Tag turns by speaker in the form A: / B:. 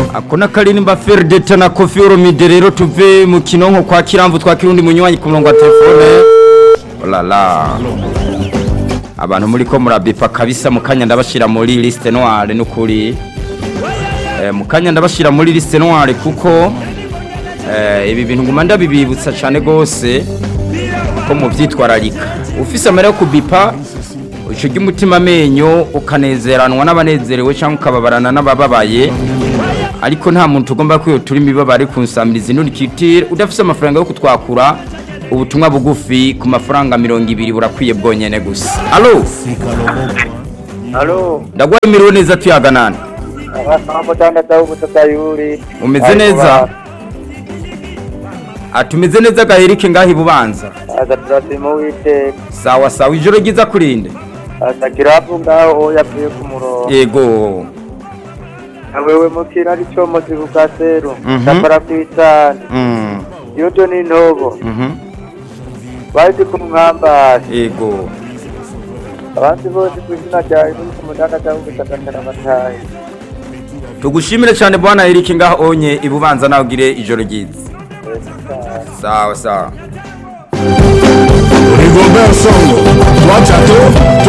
A: ako n'akaririmba ferideta na kofi oromide rero tuve mu kinonko kwa kiramvu twakira undi munywanyi ku murongo wa telefone olala abantu muri ko murabipa kabisa mu kanya ndabashira muri liste noire n'ukuri eh, mu kanya ndabashira muri liste noire kuko eh, ibi bintu nguma ndabibibutsa cyane gose ko mu byitwararika ufise amara yo kubipa uco ry'umutima amenyo ukanezeranwa n'abanezerewe cyangwa ukababarana n'abababaye ariko nta muntu ugomba kwiyo turi imibabare ku nsamirizi nturikitire udafise amafaranga yo kutwakura ubutumwa bugufi ku mafaranga mirongo ibiri burakwiye bwonyene gusa alo
B: Halo,
A: ndagwaye imiriwe neza tuyaganana
B: abasanga tandatu ubutaka yuri.
A: umeze neza atumeze neza gaherike ngaho ibubanza
B: Aza turasima wite.
A: sawa sawa ijoro ryiza kurinde
B: Aza kirapu ngaho yavuye ku murongo.
A: yego
B: Awewe mukira ari cyo muzi kukaseru.
A: Mhm.
B: Ndakora kwitana.
A: Mm,
B: Yoto ni ntobo.
A: mhm,
B: Bazi ku mwambari.
A: yego
B: Abandi bose ku izina rya Yesu ku mudanda cyangwa ubutaka n'amatayi.
A: tugushimire cyane bwana erike ngaho onye ibubanza nawe ugire ijoro ryiza sawa sawa
C: Rigobert Song, toi Chateau, toi